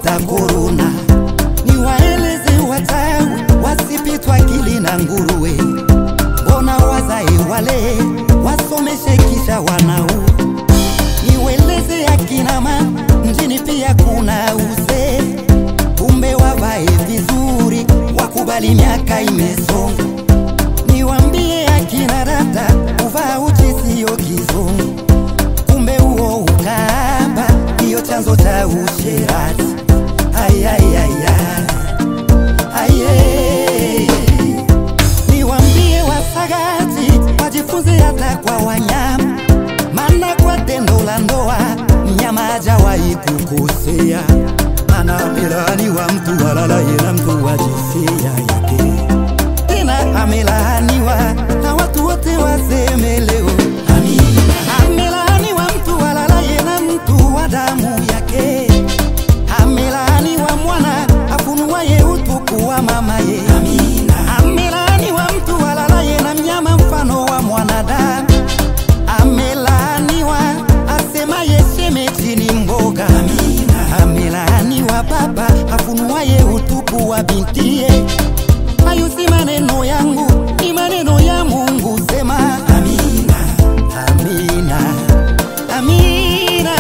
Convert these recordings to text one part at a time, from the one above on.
za korona. Niwaeleze wachawi wasipitwa akili na nguruwe, mbona wazae wale wasomeshe kisha wanau. Niweleze akina mama mjini pia kuna uzee, kumbe wavae vizuri, wakubali miaka imesonga. Niwambie akina dada kuvaa uchi sio kizungu, kumbe huo ukaba ndiyo chanzo cha usherati. Ai, ai, ai, ai. Ai, eh. Niwambie wasagaji wajifunze hata kwa wanyama, maana kwa tendo la ndoa mnyama hajawahi kukosea, maana amelani wa mtu walalaye na mtu wa jinsia yake tena amelaaniwa na watu wote waseme leo amina. Amelaaniwa mtu alalaye na mtu wa damu yake, amelaaniwa mwana afunuaye utupu wa mamaye, amina. Amelaaniwa mtu alalaye na mnyama mfano wa mwanadamu, amelaaniwa asemaye shemeji ni mboga, amina. Amelaaniwa baba afunuaye utupu wa bintiye hayo si maneno yangu, ni maneno ya Mungu. Sema amina, amina, amina.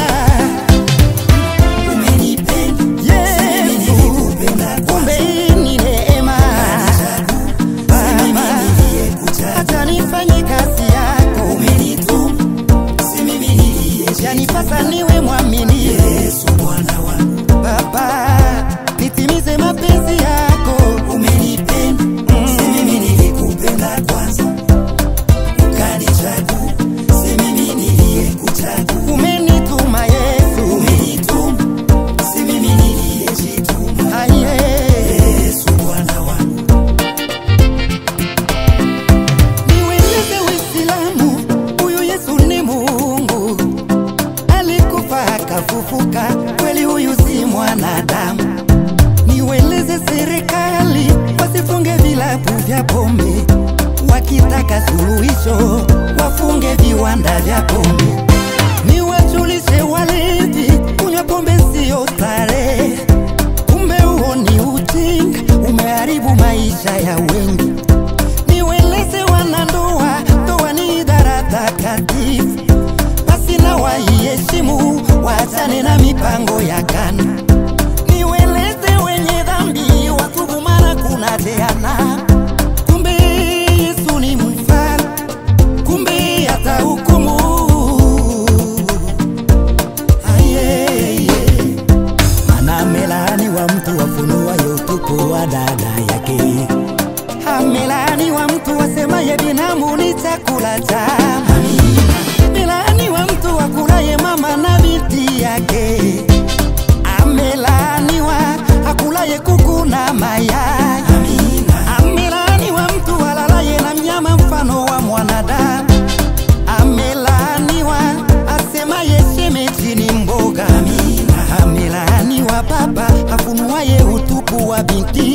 Umenipenda Yesu, kumbe hii ni neema. Baba, acha nifanye kazi yako. Yanipasa niwe mwaminifu Baba, nitimize mapenzi yako. Umenipenda, si mimi nilikupenda kwanza, ukanichagua, si mimi niliyekuchagua. Umenituma Yesu, umenituma, si mimi niliyejituma. Aye, Yesu Bwana wangu. Niueleze Uislamu, huyu Yesu ni Mungu, alikufa akafufuka, kweli huyu si mwanadamu. Niueleze serikali wasifunge vilabu vya pombe, wakitaka suluhisho wafunge viwanda vya pombe. Niwajulishe walevi kunywa pombe sio starehe, kumbe huo ni ujinga, umeharibu maisha ya wengi. Niweleze wanandoa, ndoa ni idara takatifu, basi na waiheshimu, waachane na mipango ya kana. Niweleze wenye dhambi, watubu mara kuna jehana. Kumbe Yesu ni mfalme, kumbe hata hukumu. Aye, Mana amelaaniwa mtu afunuaye utupu wa dada yake amelaaniwa mtu asemaye binamu ni chakula cha amelaaniwa mtu akulaye mama na binti yake amelaaniwa akulaye kuku na mayai amelaaniwa mtu alalaye na mnyama mfano wa mwanadamu amelaaniwa asemaye shemeji ni mboga amelaaniwa baba afunuaye utupu wa binti